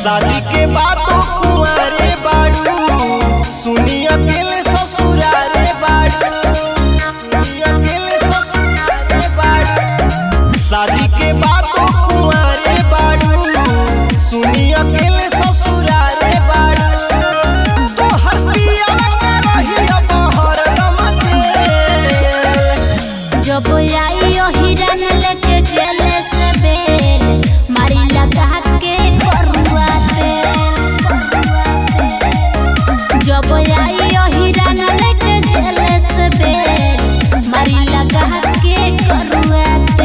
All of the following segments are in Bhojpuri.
शादी के बाद तो कुंवारे बाड़ू सुनी अकेले ससुरारे बाड़ू सुनी अकेले ससुरारे बाड़ू शादी के बाद तो कुंवारे बाड़ू सुनी अकेले ससुरारे बाड़ू तो हर पिया रही अब हरदम जेल जब आई ओ हिरन लेके चले से बेल मारी लगा के करुआ तेल जब आई ओ हिरन लेके चले से बेल मारी लगा के करुआ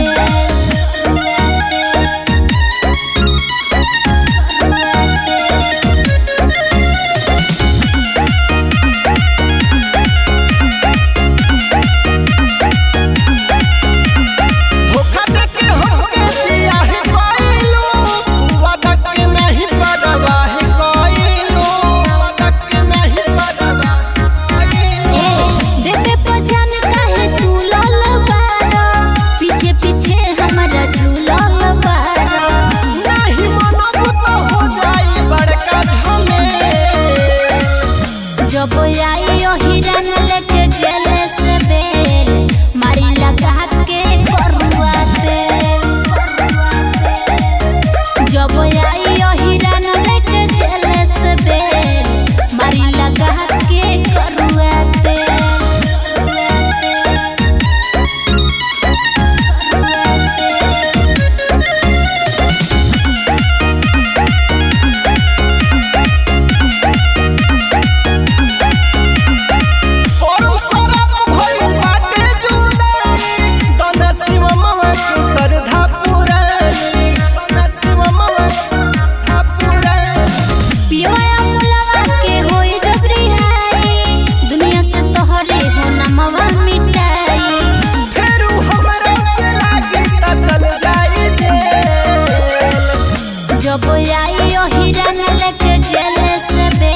धोखा देके हमके बियाह कइलू वादा के नहीं परवाह कइलू वादा के नहीं परवाह कइलू देवे पहचान काहे तू लाल बारो पीछे पीछे हमरा झूलल बारो नहीं मनबू तो हो जाई बड़का झमेल जब आई ओ हिरन लेके चले से बेल मारी लगा के करुआ तेल जब आई ओ हिरन लेके चले से बेल मारी लगा के करुआ और सरप भइल बाटे जुदाई दना शिव मवा के श्रद्धा पुरानी दना शिव मवा के श्रद्धा पुरानी पियवा मुलवा के होई जब रिहाई दुनिया से तोहरे हो नमवा मिटाई फेरू हमरा से लागी त चल जाई जेल जब आई ओ हिरन लेके चले से बे